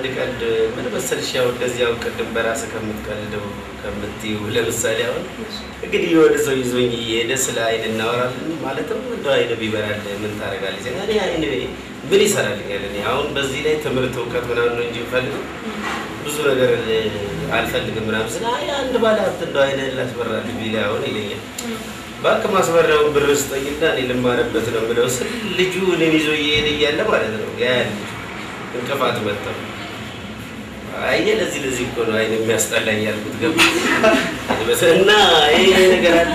ቀልድ ምን መሰልሽ፣ ያው እንደዚህ ያው ቅድም በራስህ ከምትቀልደው ከምትይው ለምሳሌ አሁን እንግዲህ የሆነ ሰው ይዞኝ እየሄደ ስለ አይን እናወራለን ማለትም እንደው አይን ቢበራል ምን ታደርጋለች? እኔ አይን ምን ይሰራልኛል? እኔ አሁን በዚህ ላይ ትምህርት እውቀት ምናምን ነው እንጂ የምፈልገው ብዙ ነገር አልፈልግም ምናምን ስለ አይ አንድ ባለ ሀብት እንደው አይን ላስበራልህ ቢል አሁን ይለኛል። እባክህ ማስበሪያውን ብር ስጠኝና እኔ ልማርበት ነው የምለው ስል ልጁ እኔን ይዞ እየሄደ እያለ ማለት ነው ያ ልጅ እንቅፋት መጥተው አየህ ለዚህ ለዚህ እኮ ነው አይን የሚያስጠላኝ ያልኩት ገባ እና ይሄ ነገር አለ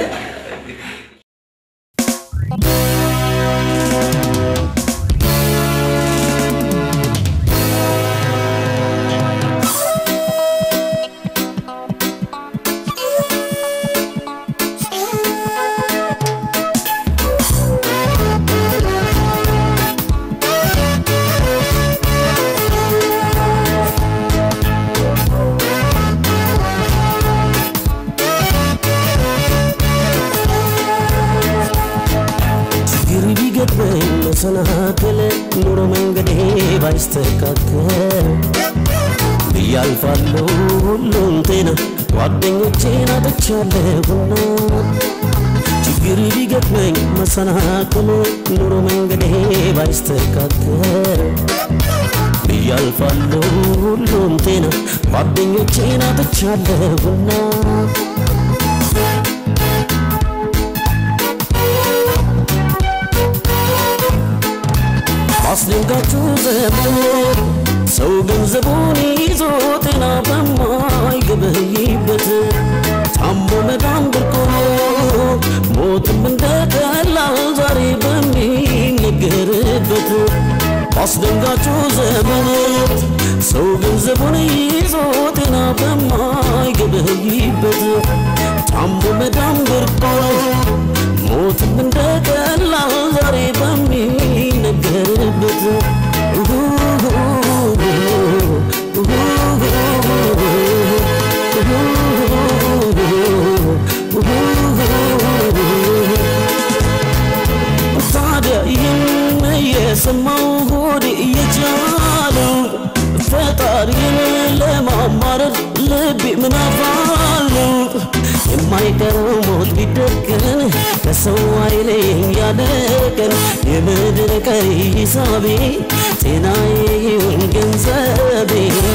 ችግር ቢገጥመኝ መሰናክል ኑሮ መንገዴ ባይስተካከል ብያልፋለሁ ሁሉም ጤና ጓደኞቼን አጥቻለሁና ችግር ቢገጥመኝ መሰናክል ኑሮ መንገዴ ባይስተካከል ብያልፋለሁ ሁሉም ጤና ጓደኞቼን አጥቻለሁና አስደንጋጩ ዘመን ሰው ገንዘቡን ይዞ ጤና በማይገበይበት ታሞ መዳን ብርቆ ሞትም እንደ ቀላል ዛሬ በሚነገርበት አስደንጋጩ ዘመን ሰው ገንዘቡን ይዞ ጤና በማይገበይበት ታሞ መዳን ብርቆ ሞትም እንደ ቀላል ዛሬ በሚነገርበት ታዲያ ይህን የሰማው ሆዴ እየቻለው ፈጣሪን ለማማረር ልቤ ምናፋለው የማይቀረው ሞት ቢደቀን ከሰው አይለየኝ ያለቀን የምድር ቀሪ ሂሳቤ ጤናዬ ይሁን ገንዘቤ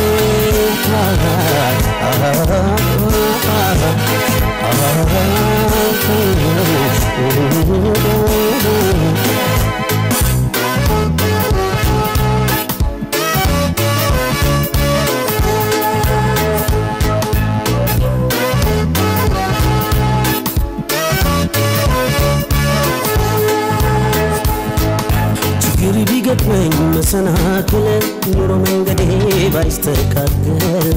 ችግር ቢገጥመኝ መሰናክል ኑሮ መንገዴ ባይስተካከል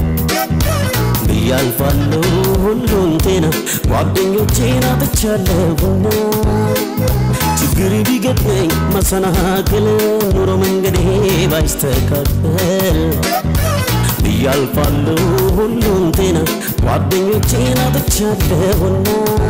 ብያልፋለሁ ሁሉን ጤና ጓደኞቼን አጥቻለሁና ችግር ቢገጥመኝ መሰናክል ኑሮ መንገዴ ባይስተካከል ብያልፋለሁ ሁሉን ጤና ጓደኞቼን አጥቻለሁና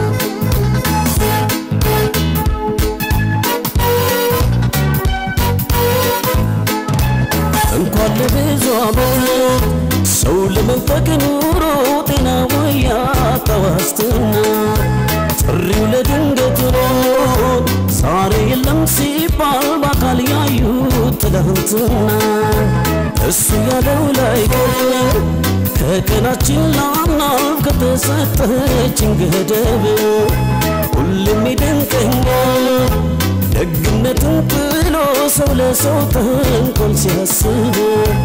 እንኳን ለብዙ ዓመት ሰው ለመንፈቅ ኑሮ ጤና ወያጣ ዋስትና ጥሪው ለድንገት ሆኖ ዛሬ የለም ሲባል በአካል ያዩት ትላንትና እሱ ያለው ላይ ቀር ከቀናችን ላናልፍ ከተሰጠችን ገደብ ሁሉም ይደንቀኛል ደግነትን ጥሎ ሰው ለሰው ተንኮል ሲያስብ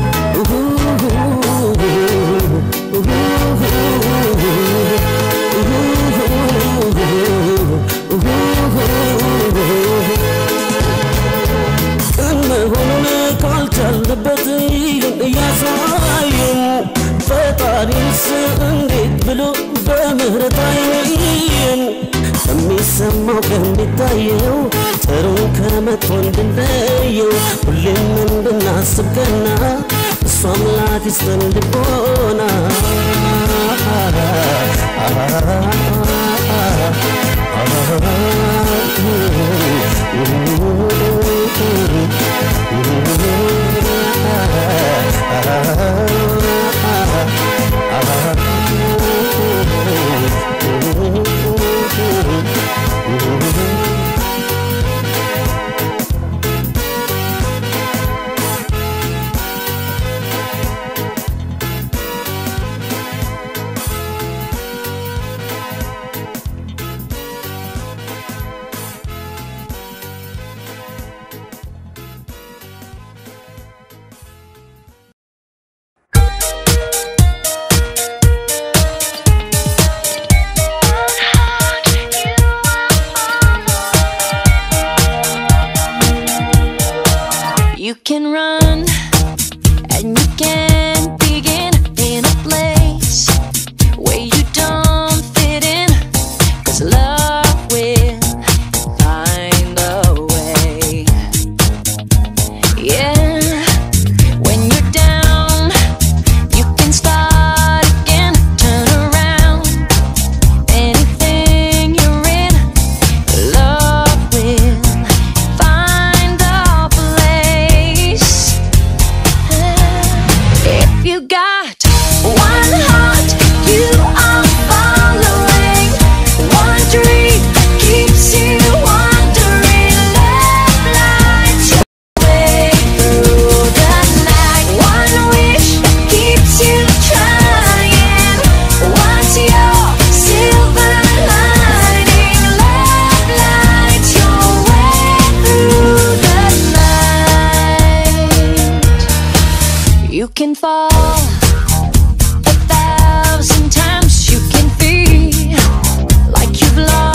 ቅን መሆኑን ካልቻለበት ይህን እያሳየን ፈጣሪስ እንዴት ብሎ በምህረት አይን ከሚሰማው ከሚታየው ጥሩን ከመጥፎ እንድንለየው ሁሌም እንድናስብ ቀና እሱ አምላክ ይስጠን ልቦና Ah A thousand times you can feel like you've lost